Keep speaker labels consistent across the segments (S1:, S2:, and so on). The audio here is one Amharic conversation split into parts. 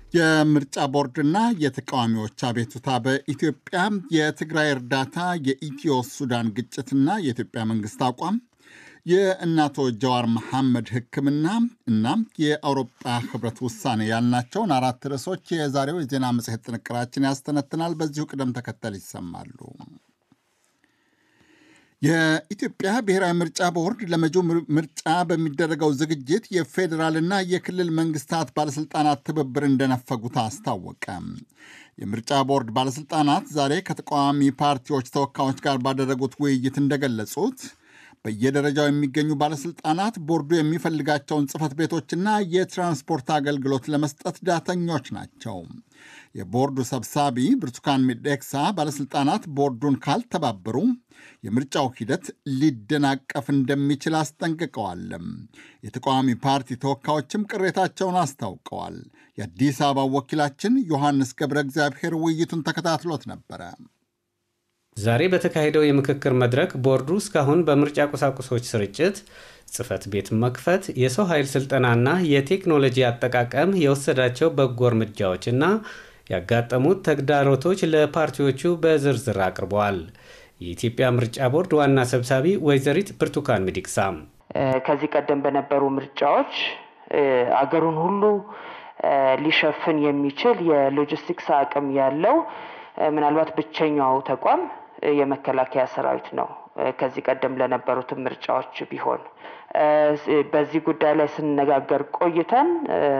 S1: የምርጫ ቦርድና የተቃዋሚዎች አቤቱታ በኢትዮጵያ የትግራይ እርዳታ፣ የኢትዮ ሱዳን ግጭትና የኢትዮጵያ መንግስት አቋም፣ የእናቶ ጀዋር መሐመድ ሕክምና እና የአውሮፓ ህብረት ውሳኔ ያልናቸውን አራት ርዕሶች የዛሬው የዜና መጽሔት ጥንቅራችን ያስተነትናል። በዚሁ ቅደም ተከተል ይሰማሉ። የኢትዮጵያ ብሔራዊ ምርጫ ቦርድ ለመጪው ምርጫ በሚደረገው ዝግጅት የፌዴራልና የክልል መንግስታት ባለሥልጣናት ትብብር እንደነፈጉት አስታወቀ። የምርጫ ቦርድ ባለሥልጣናት ዛሬ ከተቃዋሚ ፓርቲዎች ተወካዮች ጋር ባደረጉት ውይይት እንደገለጹት በየደረጃው የሚገኙ ባለሥልጣናት ቦርዱ የሚፈልጋቸውን ጽሕፈት ቤቶችና የትራንስፖርት አገልግሎት ለመስጠት ዳተኞች ናቸው። የቦርዱ ሰብሳቢ ብርቱካን ሚደቅሳ ባለሥልጣናት ቦርዱን ካልተባበሩ የምርጫው ሂደት ሊደናቀፍ እንደሚችል አስጠንቅቀዋል። የተቃዋሚ ፓርቲ ተወካዮችም ቅሬታቸውን አስታውቀዋል። የአዲስ አበባ ወኪላችን ዮሐንስ ገብረ እግዚአብሔር ውይይቱን ተከታትሎት ነበረ።
S2: ዛሬ በተካሄደው የምክክር መድረክ ቦርዱ እስካሁን በምርጫ ቁሳቁሶች ስርጭት፣ ጽሕፈት ቤት መክፈት፣ የሰው ኃይል ስልጠናና የቴክኖሎጂ አጠቃቀም የወሰዳቸው በጎ እርምጃዎችና ያጋጠሙት ተግዳሮቶች ለፓርቲዎቹ በዝርዝር አቅርበዋል። የኢትዮጵያ ምርጫ ቦርድ ዋና ሰብሳቢ ወይዘሪት ብርቱካን ሚደቅሳ
S3: ከዚህ ቀደም በነበሩ ምርጫዎች አገሩን ሁሉ ሊሸፍን የሚችል የሎጂስቲክስ አቅም ያለው ምናልባት ብቸኛው ተቋም የመከላከያ ሰራዊት ነው። ከዚህ ቀደም ለነበሩትም ምርጫዎች ቢሆን በዚህ ጉዳይ ላይ ስንነጋገር ቆይተን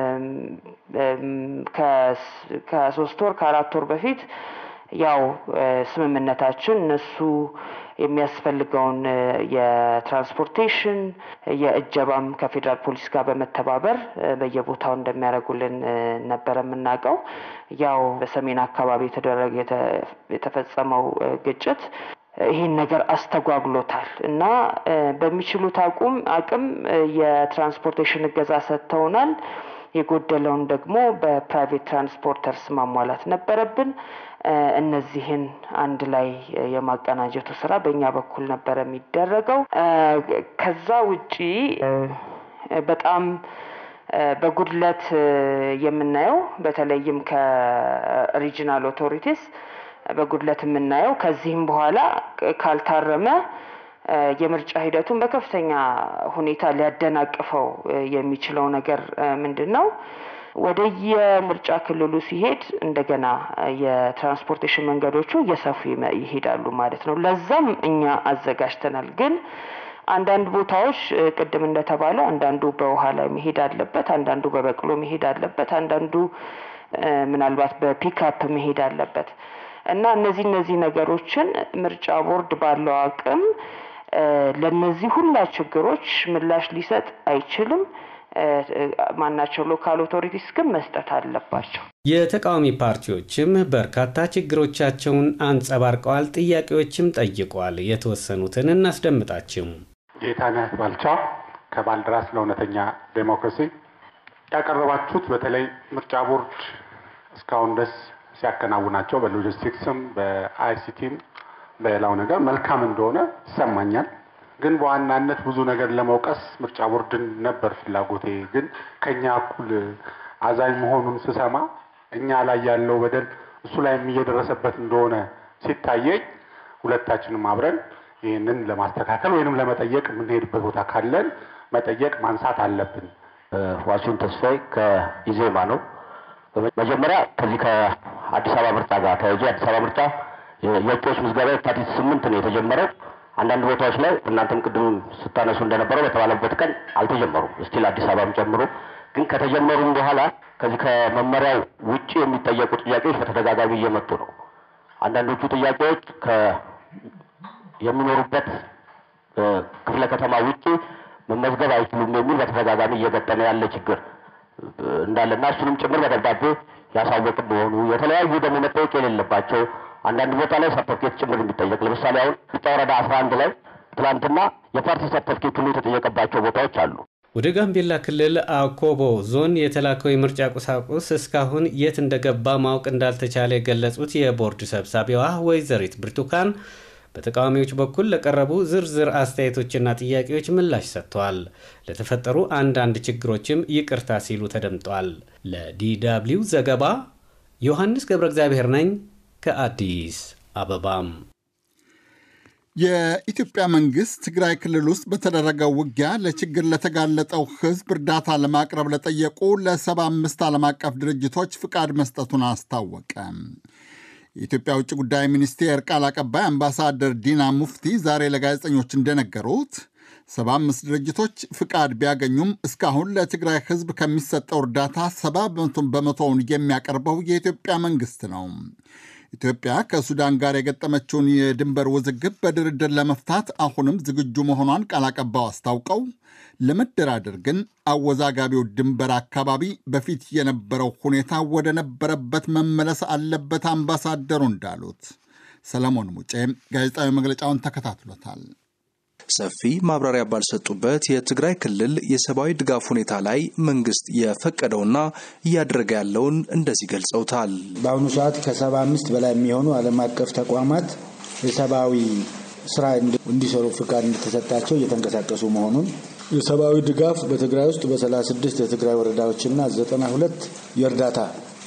S3: ከሶስት ወር ከአራት ወር በፊት ያው ስምምነታችን እነሱ የሚያስፈልገውን የትራንስፖርቴሽን የእጀባም ከፌዴራል ፖሊስ ጋር በመተባበር በየቦታው እንደሚያደርጉልን ነበረ የምናውቀው። ያው በሰሜን አካባቢ የተደረገ የተፈጸመው ግጭት ይህን ነገር አስተጓጉሎታል እና በሚችሉት አቁም አቅም የትራንስፖርቴሽን እገዛ ሰጥተውናል። የጎደለውን ደግሞ በፕራይቬት ትራንስፖርተርስ ማሟላት ነበረብን። እነዚህን አንድ ላይ የማቀናጀቱ ስራ በእኛ በኩል ነበረ የሚደረገው። ከዛ ውጪ በጣም በጉድለት የምናየው በተለይም ከሪጂናል ኦቶሪቲስ በጉድለት የምናየው ከዚህም በኋላ ካልታረመ የምርጫ ሂደቱን በከፍተኛ ሁኔታ ሊያደናቅፈው የሚችለው ነገር ምንድን ነው? ወደ የምርጫ ክልሉ ሲሄድ እንደገና የትራንስፖርቴሽን መንገዶቹ እየሰፉ ይሄዳሉ ማለት ነው። ለዛም እኛ አዘጋጅተናል። ግን አንዳንድ ቦታዎች ቅድም እንደተባለው አንዳንዱ በውሃ ላይ መሄድ አለበት፣ አንዳንዱ በበቅሎ መሄድ አለበት፣ አንዳንዱ ምናልባት በፒክአፕ መሄድ አለበት እና እነዚህ እነዚህ ነገሮችን ምርጫ ቦርድ ባለው አቅም ለነዚህ ሁላ ችግሮች ምላሽ ሊሰጥ አይችልም። ማናቸው ሎካል ኦቶሪቲስ ግን መስጠት አለባቸው።
S2: የተቃዋሚ ፓርቲዎችም በርካታ ችግሮቻቸውን አንጸባርቀዋል፣ ጥያቄዎችም ጠይቀዋል። የተወሰኑትን እናስደምጣችሁ።
S4: ጌታነህ ባልቻ ከባልደራስ ለእውነተኛ ዴሞክራሲ ያቀረባችሁት በተለይ ምርጫ ቦርድ እስካሁን ደስ ሲያከናውናቸው በሎጂስቲክስም በአይሲቲም በሌላው ነገር መልካም እንደሆነ ይሰማኛል። ግን በዋናነት ብዙ ነገር ለመውቀስ ምርጫ ቦርድን ነበር ፍላጎቴ። ግን ከኛ እኩል አዛኝ መሆኑን ስሰማ እኛ ላይ ያለው በደል እሱ ላይም እየደረሰበት እንደሆነ ሲታየኝ ሁለታችንም አብረን ይህንን ለማስተካከል ወይንም ለመጠየቅ የምንሄድበት ቦታ ካለን መጠየቅ ማንሳት አለብን።
S5: ዋሲሁን ተስፋዬ ከኢዜማ ነው። መጀመሪያ ከዚህ ከአዲስ አበባ ምርጫ ጋር ተያይዞ የአዲስ አበባ ምርጫ የእጩዎች ምዝገባ የካቲት ስምንት ነው የተጀመረው። አንዳንድ ቦታዎች ላይ እናንተም ቅድም ስታነሱ እንደነበረው በተባለበት ቀን አልተጀመሩም። እስቲል አዲስ አበባም ጨምሮ ግን ከተጀመሩም በኋላ ከዚህ ከመመሪያው ውጭ የሚጠየቁ ጥያቄዎች በተደጋጋሚ እየመጡ ነው። አንዳንዶቹ ጥያቄዎች የሚኖሩበት ክፍለ ከተማ ውጭ መመዝገብ አይችሉም የሚል በተደጋጋሚ እየገጠመ ያለ ችግር እንዳለና እሱንም ጭምር በደብዳቤ ያሳወቅ እንደሆኑ የተለያዩ ደግሞ መጠየቅ የሌለባቸው አንዳንድ ቦታ ላይ ሰርተፍኬት ጭምር የሚጠየቅ ለምሳሌ አሁን ቢጫ ወረዳ አስራ አንድ ላይ ትላንትና የፓርቲ ሰርተፍኬት ሁሉ የተጠየቀባቸው ቦታዎች አሉ።
S2: ወደ ጋምቤላ ክልል አኮቦ ዞን የተላከው የምርጫ ቁሳቁስ እስካሁን የት እንደገባ ማወቅ እንዳልተቻለ የገለጹት የቦርድ ሰብሳቢዋ ወይዘሪት ብርቱካን በተቃዋሚዎች በኩል ለቀረቡ ዝርዝር አስተያየቶችና ጥያቄዎች ምላሽ ሰጥተዋል። ለተፈጠሩ አንዳንድ ችግሮችም ይቅርታ ሲሉ ተደምጧል። ለዲደብሊው ዘገባ ዮሐንስ ገብረ እግዚአብሔር ነኝ ከአዲስ አበባም
S1: የኢትዮጵያ መንግስት ትግራይ ክልል ውስጥ በተደረገው ውጊያ ለችግር ለተጋለጠው ሕዝብ እርዳታ ለማቅረብ ለጠየቁ ለሰባ አምስት ዓለም አቀፍ ድርጅቶች ፍቃድ መስጠቱን አስታወቀ። የኢትዮጵያ ውጭ ጉዳይ ሚኒስቴር ቃል አቀባይ አምባሳደር ዲና ሙፍቲ ዛሬ ለጋዜጠኞች እንደነገሩት ሰባ አምስት ድርጅቶች ፍቃድ ቢያገኙም እስካሁን ለትግራይ ሕዝብ ከሚሰጠው እርዳታ ሰባ በመቶውን የሚያቀርበው የኢትዮጵያ መንግስት ነው። ኢትዮጵያ ከሱዳን ጋር የገጠመችውን የድንበር ውዝግብ በድርድር ለመፍታት አሁንም ዝግጁ መሆኗን ቃል አቀባዩ አስታውቀው ለመደራደር ግን አወዛጋቢው ድንበር አካባቢ በፊት የነበረው ሁኔታ ወደ ነበረበት መመለስ አለበት አምባሳደሩ እንዳሉት። ሰለሞን ሙጬ ጋዜጣዊ መግለጫውን ተከታትሎታል።
S6: ሰፊ ማብራሪያ ባልሰጡበት የትግራይ ክልል የሰብአዊ ድጋፍ ሁኔታ ላይ መንግስት የፈቀደውና እያደረገ ያለውን እንደዚህ ገልጸውታል።
S7: በአሁኑ ሰዓት ከሰባ አምስት በላይ የሚሆኑ ዓለም አቀፍ ተቋማት የሰብአዊ ስራ እንዲሰሩ ፍቃድ እንደተሰጣቸው እየተንቀሳቀሱ መሆኑን የሰብአዊ ድጋፍ በትግራይ ውስጥ በ36 የትግራይ ወረዳዎችና 92 የእርዳታ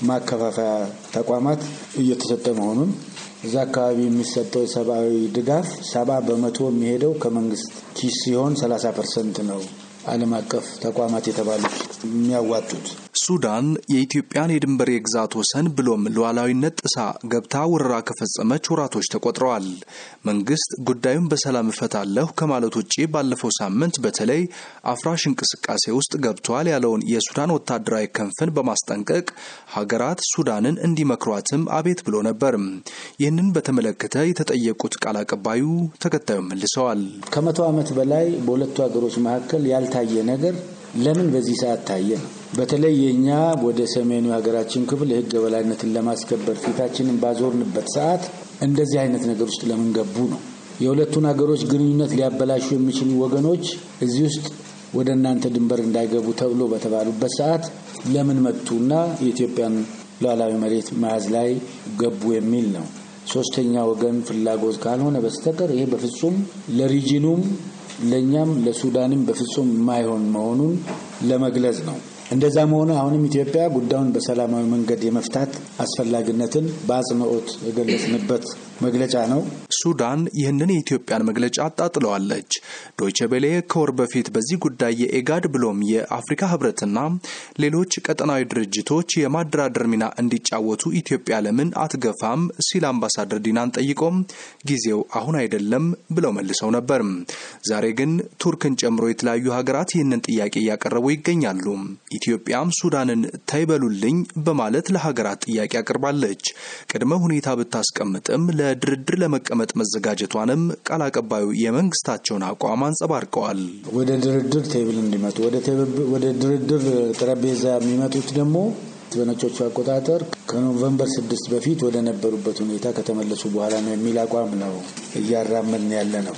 S7: ማከፋፈያ ተቋማት እየተሰጠ መሆኑን እዛ አካባቢ የሚሰጠው የሰብአዊ ድጋፍ ሰባ በመቶ የሚሄደው ከመንግስት ኪስ ሲሆን ሰላሳ ፐርሰንት ነው ዓለም አቀፍ ተቋማት የተባሉት የሚያዋጡት።
S6: ሱዳን የኢትዮጵያን የድንበር የግዛት ወሰን ብሎም ሉዓላዊነት ጥሳ ገብታ ወረራ ከፈጸመች ወራቶች ተቆጥረዋል። መንግስት ጉዳዩን በሰላም እፈታለሁ ከማለት ውጭ ባለፈው ሳምንት በተለይ አፍራሽ እንቅስቃሴ ውስጥ ገብቷል ያለውን የሱዳን ወታደራዊ ክንፍን በማስጠንቀቅ ሀገራት ሱዳንን እንዲመክሯትም አቤት ብሎ ነበር። ይህንን በተመለከተ የተጠየቁት ቃል አቀባዩ ተከታዩን መልሰዋል።
S7: ከመቶ ዓመት በላይ በሁለቱ ሀገሮች መካከል ያልታየ ነገር ለምን በዚህ ሰዓት ታየ ነው። በተለይ የእኛ ወደ ሰሜኑ የሀገራችን ክፍል የህግ የበላይነትን ለማስከበር ፊታችንን ባዞርንበት ሰዓት እንደዚህ አይነት ነገር ውስጥ ለምን ገቡ ነው። የሁለቱን ሀገሮች ግንኙነት ሊያበላሹ የሚችሉ ወገኖች እዚህ ውስጥ ወደ እናንተ ድንበር እንዳይገቡ ተብሎ በተባሉበት ሰዓት ለምን መጡና የኢትዮጵያን ሉዓላዊ መሬት መያዝ ላይ ገቡ የሚል ነው። ሶስተኛ ወገን ፍላጎት ካልሆነ በስተቀር ይሄ በፍጹም ለሪጂኑም ለእኛም ለሱዳንም በፍጹም የማይሆን መሆኑን ለመግለጽ ነው። እንደዛ መሆኑ አሁንም ኢትዮጵያ ጉዳዩን በሰላማዊ መንገድ የመፍታት አስፈላጊነትን በአጽንኦት የገለጽንበት መግለጫ ነው።
S6: ሱዳን ይህንን የኢትዮጵያን መግለጫ አጣጥለዋለች። ዶይቼ ቤሌ ከወር በፊት በዚህ ጉዳይ የኤጋድ ብሎም የአፍሪካ ህብረትና ሌሎች ቀጠናዊ ድርጅቶች የማደራደር ሚና እንዲጫወቱ ኢትዮጵያ ለምን አትገፋም ሲል አምባሳደር ዲናን ጠይቆም ጊዜው አሁን አይደለም ብለው መልሰው ነበር። ዛሬ ግን ቱርክን ጨምሮ የተለያዩ ሀገራት ይህንን ጥያቄ እያቀረቡ ይገኛሉ። ኢትዮጵያም ሱዳንን ተይበሉልኝ በማለት ለሀገራት ጥያቄ አቅርባለች። ቅድመ ሁኔታ ብታስቀምጥም ለድርድር ለመቀመጥ መዘጋጀቷንም ቃል አቀባዩ የመንግስታቸውን አቋም አንጸባርቀዋል።
S7: ወደ ድርድር ቴብል እንዲመጡ ወደ ድርድር ጠረጴዛ የሚመጡት ደግሞ በነጮቹ አቆጣጠር ከኖቨምበር ስድስት በፊት ወደ ነበሩበት ሁኔታ ከተመለሱ በኋላ ነው የሚል አቋም ነው እያራመድን ያለ ነው።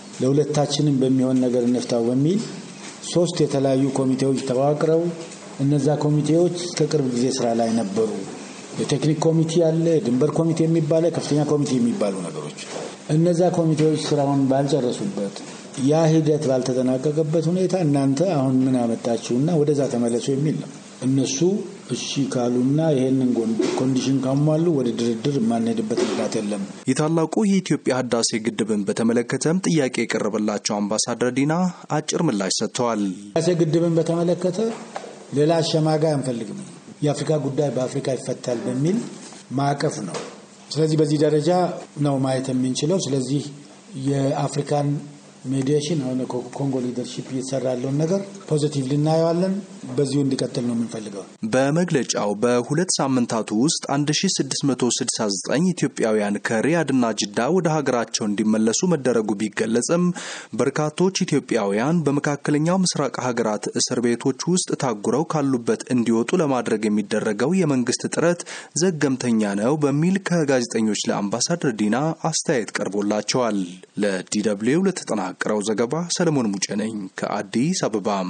S7: ለሁለታችንም በሚሆን ነገር እንፍታው በሚል ሶስት የተለያዩ ኮሚቴዎች ተዋቅረው እነዛ ኮሚቴዎች ከቅርብ ጊዜ ስራ ላይ ነበሩ። የቴክኒክ ኮሚቴ አለ፣ የድንበር ኮሚቴ የሚባለ ከፍተኛ ኮሚቴ የሚባሉ ነገሮች። እነዛ ኮሚቴዎች ስራውን ባልጨረሱበት ያ ሂደት ባልተጠናቀቀበት ሁኔታ እናንተ አሁን ምን አመጣችሁና ወደዛ ተመለሱ የሚል ነው። እነሱ እሺ ካሉና ይሄንን ኮንዲሽን ካሟሉ ወደ ድርድር የማንሄድበት ምክንያት የለም።
S6: የታላቁ የኢትዮጵያ ህዳሴ ግድብን በተመለከተም ጥያቄ የቀረበላቸው አምባሳደር ዲና አጭር ምላሽ ሰጥተዋል።
S7: ህዳሴ ግድብን በተመለከተ ሌላ አሸማጋይ አንፈልግም። የአፍሪካ ጉዳይ በአፍሪካ ይፈታል በሚል ማዕቀፍ ነው። ስለዚህ በዚህ ደረጃ ነው ማየት የምንችለው። ስለዚህ የአፍሪካን ሜዲዬሽን አሁን ኮንጎ ሊደርሺፕ እየተሰራ ያለውን ነገር ፖዚቲቭ ልናየዋለን። በዚሁ እንዲቀጥል ነው የምንፈልገው።
S6: በመግለጫው በሁለት ሳምንታቱ ውስጥ 1669 ኢትዮጵያውያን ከሪያድና ጅዳ ወደ ሀገራቸው እንዲመለሱ መደረጉ ቢገለጽም በርካቶች ኢትዮጵያውያን በመካከለኛው ምስራቅ ሀገራት እስር ቤቶች ውስጥ ታጉረው ካሉበት እንዲወጡ ለማድረግ የሚደረገው የመንግስት ጥረት ዘገምተኛ ነው በሚል ከጋዜጠኞች ለአምባሳደር ዲና አስተያየት ቀርቦላቸዋል። ለዲደብልዩ ለተጠናቀረው ዘገባ ሰለሞን ሙጬ ነኝ ከአዲስ አበባም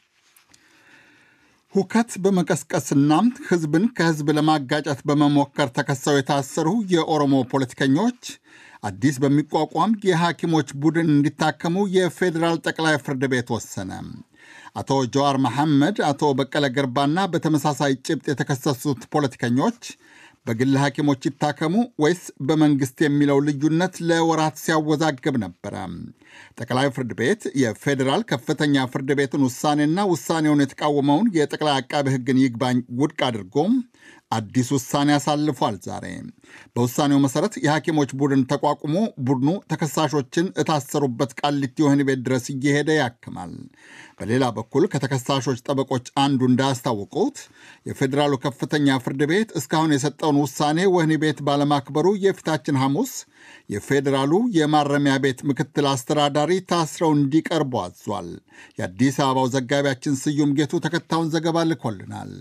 S1: ሁከት በመቀስቀስና ህዝብን ከህዝብ ለማጋጨት በመሞከር ተከሰው የታሰሩ የኦሮሞ ፖለቲከኞች አዲስ በሚቋቋም የሐኪሞች ቡድን እንዲታከሙ የፌዴራል ጠቅላይ ፍርድ ቤት ወሰነ። አቶ ጀዋር መሐመድ፣ አቶ በቀለ ገርባና በተመሳሳይ ጭብጥ የተከሰሱት ፖለቲከኞች በግል ሐኪሞች ይታከሙ ወይስ በመንግሥት የሚለው ልዩነት ለወራት ሲያወዛግብ ነበረ። ጠቅላይ ፍርድ ቤት የፌዴራል ከፍተኛ ፍርድ ቤትን ውሳኔና ውሳኔውን የተቃወመውን የጠቅላይ አቃቢ ሕግን ይግባኝ ውድቅ አድርጎም አዲስ ውሳኔ አሳልፏል። ዛሬ በውሳኔው መሰረት የሐኪሞች ቡድን ተቋቁሞ ቡድኑ ተከሳሾችን እታሰሩበት ቃሊቲ ወህኒ ቤት ድረስ እየሄደ ያክማል። በሌላ በኩል ከተከሳሾች ጠበቆች አንዱ እንዳያስታወቁት የፌዴራሉ ከፍተኛ ፍርድ ቤት እስካሁን የሰጠውን ውሳኔ ወህኒ ቤት ባለማክበሩ የፊታችን ሐሙስ የፌዴራሉ የማረሚያ ቤት ምክትል አስተዳዳሪ ታስረው እንዲቀርቡ አዟል። የአዲስ አበባው ዘጋቢያችን ስዩም ጌቱ ተከታዩን ዘገባ ልኮልናል።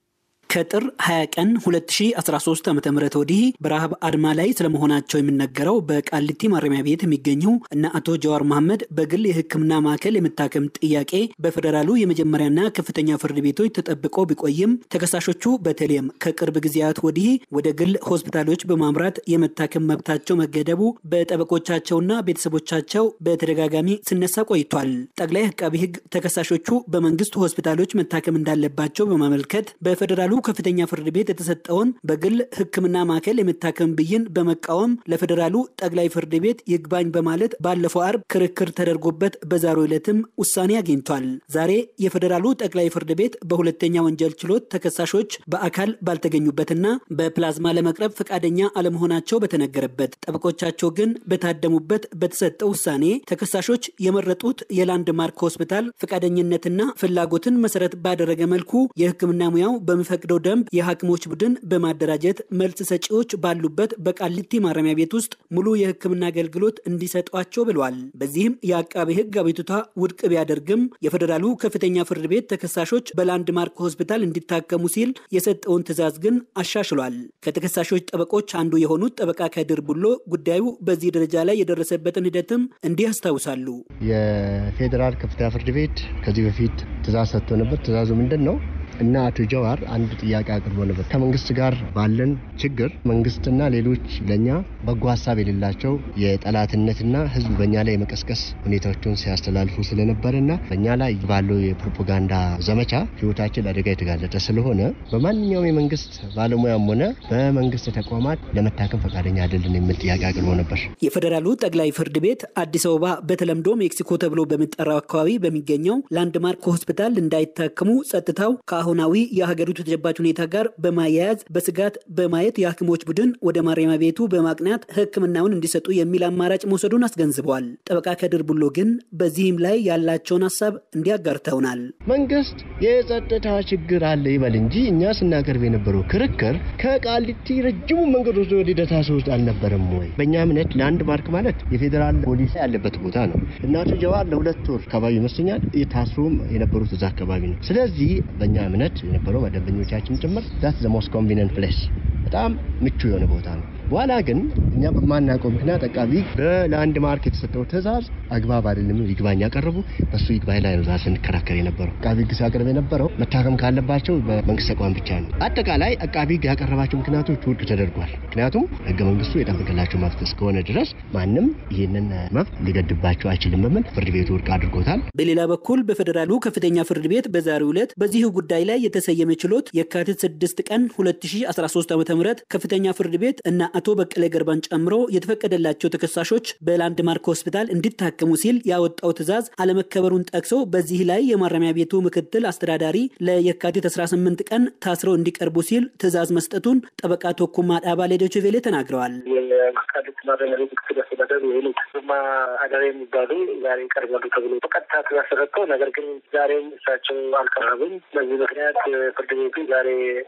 S8: ከጥር 20 ቀን 2013 ዓ ም ወዲህ በረሃብ አድማ ላይ ስለመሆናቸው የሚነገረው በቃሊቲ ማረሚያ ቤት የሚገኙ እነ አቶ ጀዋር መሐመድ በግል የሕክምና ማዕከል የመታከም ጥያቄ በፌዴራሉ የመጀመሪያና ከፍተኛ ፍርድ ቤቶች ተጠብቆ ቢቆይም ተከሳሾቹ በተለይም ከቅርብ ጊዜያት ወዲህ ወደ ግል ሆስፒታሎች በማምራት የመታከም መብታቸው መገደቡ በጠበቆቻቸውና ቤተሰቦቻቸው በተደጋጋሚ ሲነሳ ቆይቷል። ጠቅላይ አቃቢ ሕግ ተከሳሾቹ በመንግስት ሆስፒታሎች መታከም እንዳለባቸው በማመልከት በፌዴራሉ ከፍተኛ ፍርድ ቤት የተሰጠውን በግል ሕክምና ማዕከል የመታከም ብይን በመቃወም ለፌዴራሉ ጠቅላይ ፍርድ ቤት ይግባኝ በማለት ባለፈው አርብ ክርክር ተደርጎበት በዛሬው ዕለትም ውሳኔ አግኝቷል። ዛሬ የፌዴራሉ ጠቅላይ ፍርድ ቤት በሁለተኛ ወንጀል ችሎት ተከሳሾች በአካል ባልተገኙበትና በፕላዝማ ለመቅረብ ፈቃደኛ አለመሆናቸው በተነገረበት ጠበቆቻቸው ግን በታደሙበት በተሰጠው ውሳኔ ተከሳሾች የመረጡት የላንድማርክ ሆስፒታል ፈቃደኝነትና ፍላጎትን መሰረት ባደረገ መልኩ የሕክምና ሙያው በሚፈቅደው ደንብ የሐኪሞች ቡድን በማደራጀት መልስ ሰጪዎች ባሉበት በቃሊቲ ማረሚያ ቤት ውስጥ ሙሉ የሕክምና አገልግሎት እንዲሰጧቸው ብለዋል። በዚህም የአቃቤ ሕግ አቤቱታ ውድቅ ቢያደርግም የፌዴራሉ ከፍተኛ ፍርድ ቤት ተከሳሾች በላንድማርክ ሆስፒታል እንዲታከሙ ሲል የሰጠውን ትዕዛዝ ግን አሻሽሏል። ከተከሳሾች ጠበቆች አንዱ የሆኑት ጠበቃ ከድር ቡሎ ጉዳዩ በዚህ ደረጃ ላይ የደረሰበትን ሂደትም እንዲህ ያስታውሳሉ።
S9: የፌዴራል ከፍተኛ ፍርድ ቤት ከዚህ በፊት ትዕዛዝ ሰጥቶ ነበር። ትዕዛዙ ምንድን ነው? እና አቶ ጀዋር አንድ ጥያቄ አቅርቦ ነበር። ከመንግስት ጋር ባለን ችግር መንግስትና ሌሎች ለእኛ በጎ ሀሳብ የሌላቸው የጠላትነትና ህዝብ በእኛ ላይ የመቀስቀስ ሁኔታዎችን ሲያስተላልፉ ስለነበረና በእኛ ላይ ባለው የፕሮፓጋንዳ ዘመቻ ህይወታችን አደጋ የተጋለጠ ስለሆነ በማንኛውም የመንግስት ባለሙያም ሆነ በመንግስት ተቋማት ለመታከም ፈቃደኛ አይደለን የሚል ጥያቄ አቅርቦ ነበር።
S8: የፌዴራሉ ጠቅላይ ፍርድ ቤት አዲስ አበባ በተለምዶ ሜክሲኮ ተብሎ በሚጠራው አካባቢ በሚገኘው ላንድማርክ ሆስፒታል እንዳይታከሙ ጸጥታው ከአሁናዊ የሀገሪቱ ተጨባጭ ሁኔታ ጋር በማያያዝ በስጋት በማየት የሐኪሞች ቡድን ወደ ማረሚያ ቤቱ በማቅናት ሕክምናውን እንዲሰጡ የሚል አማራጭ መውሰዱን አስገንዝበዋል። ጠበቃ ከድር ቡሎ ግን በዚህም ላይ ያላቸውን ሀሳብ እንዲያጋርተውናል።
S9: መንግስት የጸጥታ ችግር አለ ይበል እንጂ እኛ ስናቀርብ የነበረው ክርክር ከቃሊቲ ረጅሙ መንገድ ወስዶ ወደ ደታ ውስጥ አልነበረም ወይ? በእኛ እምነት ላንድ ማርክ ማለት የፌዴራል ፖሊስ ያለበት ቦታ ነው። እናቱ ጀዋር ለሁለት ወር አካባቢ ይመስለኛል ታስሮም የነበሩት እዛ አካባቢ ነው። ስለዚህ በእኛ እምነት የነበረው መደበኞቻችን ጭምር ዛት ዘ ሞስት ኮንቪኒየንት ፕሌስ በጣም ምቹ የሆነ ቦታ ነው። በኋላ ግን እኛ በማናውቀው ምክንያት አቃቢ በላንድ ማርክ የተሰጠው ትዕዛዝ አግባብ አይደለም ይግባኝ ያቀረቡ በሱ ይግባኝ ላይ ነው ዛሬ ስንከራከር የነበረው። አቃቢ ሕግ ሲያቀርብ የነበረው መታከም ካለባቸው በመንግስት ተቋም ብቻ ነው። አጠቃላይ አቃቢ ሕግ ያቀረባቸው ምክንያቶች ውድቅ ተደርጓል። ምክንያቱም ህገ መንግስቱ የጠበቀላቸው መብት እስከሆነ ድረስ ማንም ይህንን መብት ሊገድባቸው አይችልም በሚል ፍርድ ቤቱ ውድቅ አድርጎታል።
S8: በሌላ በኩል በፌዴራሉ ከፍተኛ ፍርድ ቤት በዛሬው ዕለት በዚሁ ጉዳይ ላይ የተሰየመ ችሎት የካቲት 6 ቀን 2013 ዓ ም ከፍተኛ ፍርድ ቤት እና አቶ በቀለ ገርባን ጨምሮ የተፈቀደላቸው ተከሳሾች በላንድማርክ ሆስፒታል እንዲታከሙ ሲል ያወጣው ትዕዛዝ አለመከበሩን ጠቅሶ በዚህ ላይ የማረሚያ ቤቱ ምክትል አስተዳዳሪ ለየካቲት 18 ቀን ታስረው እንዲቀርቡ ሲል ትዕዛዝ መስጠቱን ጠበቃ ቶኩማ ዳባ ለዶይቼ ቬለ ተናግረዋል።
S10: የቃሊቲ ማረሚያ ቤት ምክትል አስተዳደር ወይም ማ አዳሪ የሚባሉ ዛሬ ይቀርባሉ ተብሎ በቀጥታ ትዕዛዝ ተሰጥተው፣ ነገር ግን ዛሬም እሳቸው አልቀረቡም። በዚህ ምክንያት ፍርድ ቤቱ ዛሬ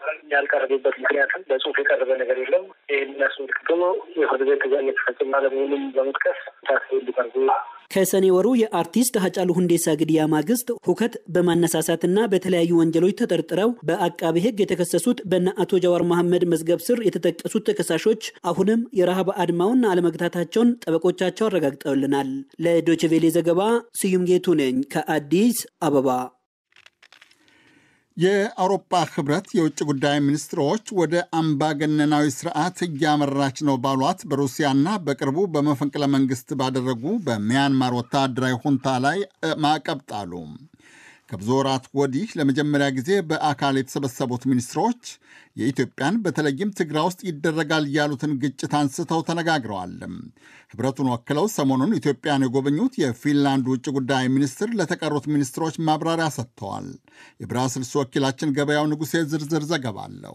S10: ያልቀረቡበት ምክንያትም በጽሁፍ የቀረበ ነገር የለም። ይህን አስመልክቶ የፍርድ ቤት ትዕዛዝ የተፈጸመ አለመሆኑን በመጥቀስ ታስረው እንዲቀርቡ
S8: ከሰኔ ወሩ የአርቲስት ሀጫሉ ሁንዴሳ ግድያ ማግስት ሁከት በማነሳሳትና በተለያዩ ወንጀሎች ተጠርጥረው በአቃቢ ሕግ የተከሰሱት በነ አቶ ጀዋር መሐመድ መዝገብ ስር የተጠቀሱት ተከሳሾች አሁንም የረሃብ አድማውን አለመግታታቸውን ጠበቆቻቸው አረጋግጠውልናል። ለዶችቬሌ ዘገባ ስዩም ጌቱ ነኝ ከአዲስ አበባ።
S1: የአውሮፓ ህብረት የውጭ ጉዳይ ሚኒስትሮች ወደ አምባገነናዊ ስርዓት እያመራች ነው ባሏት በሩሲያና በቅርቡ በመፈንቅለ መንግስት ባደረጉ በሚያንማር ወታደራዊ ሁንታ ላይ ማዕቀብ ጣሉ። ከብዙ ወራት ወዲህ ለመጀመሪያ ጊዜ በአካል የተሰበሰቡት ሚኒስትሮች የኢትዮጵያን በተለይም ትግራይ ውስጥ ይደረጋል ያሉትን ግጭት አንስተው ተነጋግረዋል። ህብረቱን ወክለው ሰሞኑን ኢትዮጵያን የጎበኙት የፊንላንድ ውጭ ጉዳይ ሚኒስትር ለተቀሩት ሚኒስትሮች ማብራሪያ ሰጥተዋል። የብራስልስ ወኪላችን ገበያው ንጉሴ ዝርዝር ዘገባ አለው።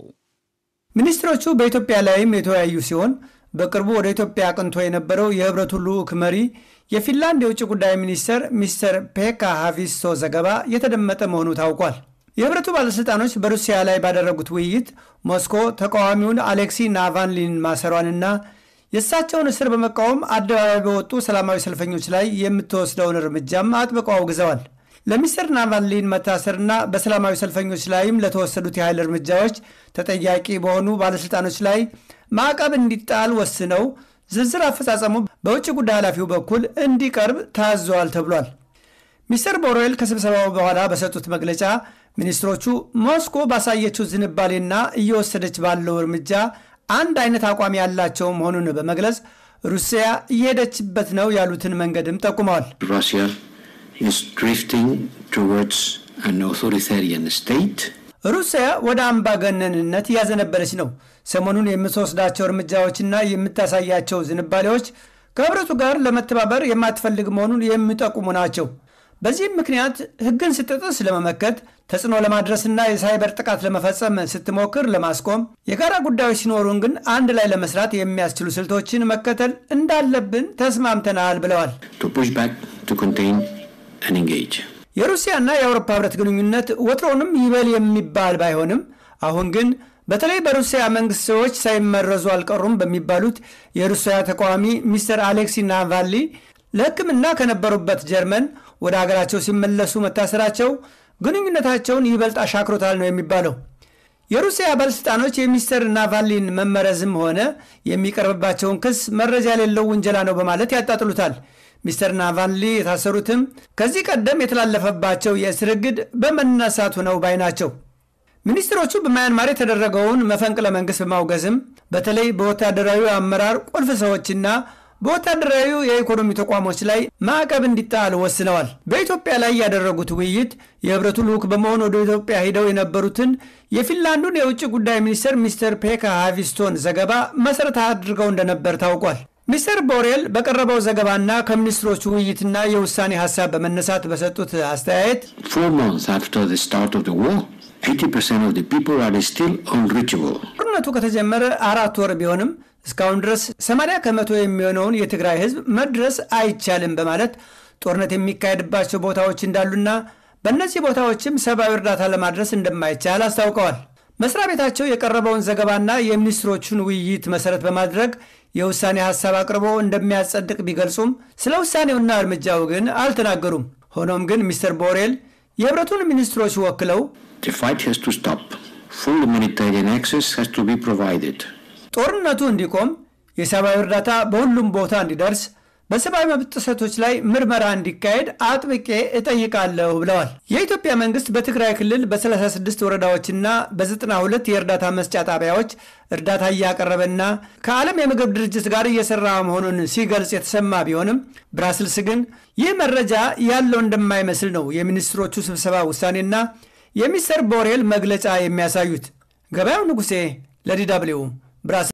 S11: ሚኒስትሮቹ በኢትዮጵያ ላይም የተወያዩ ሲሆን በቅርቡ ወደ ኢትዮጵያ አቅንቶ የነበረው የህብረቱ ልዑክ መሪ የፊንላንድ የውጭ ጉዳይ ሚኒስትር ሚስተር ፔካ ሃቪስቶ ዘገባ የተደመጠ መሆኑ ታውቋል። የህብረቱ ባለሥልጣኖች በሩሲያ ላይ ባደረጉት ውይይት ሞስኮ ተቃዋሚውን አሌክሲ ናቫልኒን ማሰሯንና የእሳቸውን እስር በመቃወም አደባባይ በወጡ ሰላማዊ ሰልፈኞች ላይ የምትወስደውን እርምጃም አጥብቀው አውግዘዋል። ለሚስተር ናቫልኒን መታሰርና በሰላማዊ ሰልፈኞች ላይም ለተወሰዱት የኃይል እርምጃዎች ተጠያቂ በሆኑ ባለሥልጣኖች ላይ ማዕቀብ እንዲጣል ወስነው ዝርዝር አፈጻጸሙ በውጭ ጉዳይ ኃላፊው በኩል እንዲቀርብ ታዘዋል ተብሏል። ሚስተር ቦሬል ከስብሰባው በኋላ በሰጡት መግለጫ ሚኒስትሮቹ ሞስኮ ባሳየችው ዝንባሌና እየወሰደች ባለው እርምጃ አንድ አይነት አቋም ያላቸው መሆኑን በመግለጽ ሩሲያ እየሄደችበት ነው ያሉትን መንገድም ጠቁመዋል።
S12: ሩሲያ is drifting towards an authoritarian state.
S11: ሩሲያ ወደ አምባገነንነት እያዘነበለች ነው። ሰሞኑን የምትወስዳቸው እርምጃዎችና የምታሳያቸው ዝንባሌዎች ከህብረቱ ጋር ለመተባበር የማትፈልግ መሆኑን የሚጠቁሙ ናቸው። በዚህም ምክንያት ሕግን ስትጥስ ለመመከት ተጽዕኖ ለማድረስና የሳይበር ጥቃት ለመፈጸም ስትሞክር ለማስቆም፣ የጋራ ጉዳዮች ሲኖሩን ግን አንድ ላይ ለመስራት የሚያስችሉ ስልቶችን መከተል እንዳለብን ተስማምተናል ብለዋል።
S12: to push back, to contain and engage.
S11: የሩሲያና የአውሮፓ ህብረት ግንኙነት ወትሮውንም ይበል የሚባል ባይሆንም አሁን ግን በተለይ በሩሲያ መንግስት ሰዎች ሳይመረዙ አልቀሩም በሚባሉት የሩሲያ ተቃዋሚ ሚስተር አሌክሲ ናቫልኒ ለሕክምና ከነበሩበት ጀርመን ወደ ሀገራቸው ሲመለሱ መታሰራቸው ግንኙነታቸውን ይበልጥ አሻክሮታል ነው የሚባለው። የሩሲያ ባለሥልጣኖች የሚስተር ናቫልኒን መመረዝም ሆነ የሚቀርብባቸውን ክስ መረጃ የሌለው ውንጀላ ነው በማለት ያጣጥሉታል። ሚስተር ናቫልኒ የታሰሩትም ከዚህ ቀደም የተላለፈባቸው የእስር እግድ በመነሳቱ ነው ባይ ናቸው። ሚኒስትሮቹ በማያንማር የተደረገውን መፈንቅለ መንግስት በማውገዝም በተለይ በወታደራዊ አመራር ቁልፍ ሰዎችና በወታደራዊ የኢኮኖሚ ተቋሞች ላይ ማዕቀብ እንዲጣል ወስነዋል። በኢትዮጵያ ላይ ያደረጉት ውይይት የህብረቱ ልዑክ በመሆን ወደ ኢትዮጵያ ሄደው የነበሩትን የፊንላንዱን የውጭ ጉዳይ ሚኒስትር ሚስተር ፔካ ሃቪስቶን ዘገባ መሠረት አድርገው እንደነበር ታውቋል። ሚስተር ቦሬል በቀረበው ዘገባና ከሚኒስትሮቹ ውይይትና የውሳኔ ሀሳብ በመነሳት በሰጡት አስተያየት
S12: Four months after the start of the war, 80% of the people are still unreachable.
S11: ጦርነቱ ከተጀመረ አራት ወር ቢሆንም እስካሁን ድረስ 80 ከመቶ የሚሆነውን የትግራይ ህዝብ መድረስ አይቻልም በማለት ጦርነት የሚካሄድባቸው ቦታዎች እንዳሉና በእነዚህ ቦታዎችም ሰብአዊ እርዳታ ለማድረስ እንደማይቻል አስታውቀዋል። መስሪያ ቤታቸው የቀረበውን ዘገባና የሚኒስትሮቹን ውይይት መሰረት በማድረግ የውሳኔ ሀሳብ አቅርቦ እንደሚያጸድቅ ቢገልጹም ስለ ውሳኔውና እርምጃው ግን አልተናገሩም። ሆኖም ግን ሚስተር ቦሬል የህብረቱን ሚኒስትሮች ወክለው
S12: The fight has to stop. Full humanitarian access has to be provided.
S11: ጦርነቱ እንዲቆም የሰብአዊ እርዳታ በሁሉም ቦታ እንዲደርስ በሰብአዊ መብት ጥሰቶች ላይ ምርመራ እንዲካሄድ አጥብቄ እጠይቃለሁ ብለዋል። የኢትዮጵያ መንግስት በትግራይ ክልል በ36 ወረዳዎችና በ92 የእርዳታ መስጫ ጣቢያዎች እርዳታ እያቀረበና ከዓለም የምግብ ድርጅት ጋር እየሰራ መሆኑን ሲገልጽ የተሰማ ቢሆንም ብራስልስ ግን ይህ መረጃ ያለው እንደማይመስል ነው የሚኒስትሮቹ ስብሰባ ውሳኔና የሚስተር ቦሬል መግለጫ የሚያሳዩት። ገበያው ንጉሴ ለዲ ደብልዩ ብራስልስ